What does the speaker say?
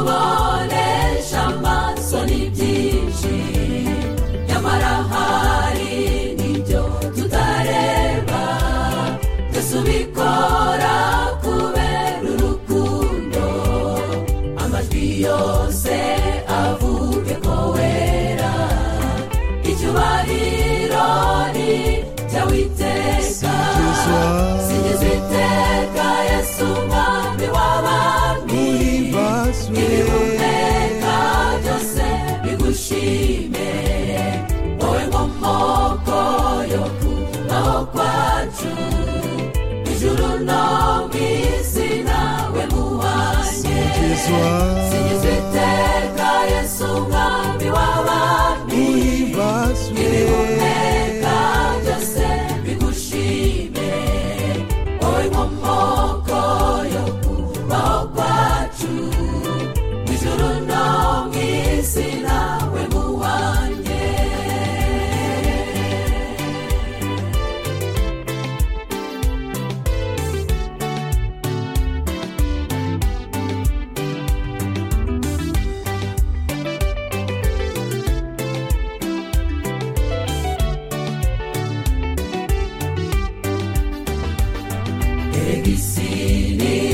tubonesha amaso ni byinshi nyamara hari n'ibyo tutareba twese ubikora kubera urukundo amajwi yose avuge ko wera icyubahiro ni icy'awiteka sigeze iteka yesu umwami w'abami ibihumeka byose bigushime wowe nkomoko yo kubaho kwacu ijuru no mu isi nawe muhanye sigeze iteka yesu umwami w'abami ibihumeka byose bigushime wowe nkomoko yo kubaho kwacu ijuru no mu isi nawe muhanye erega isi ni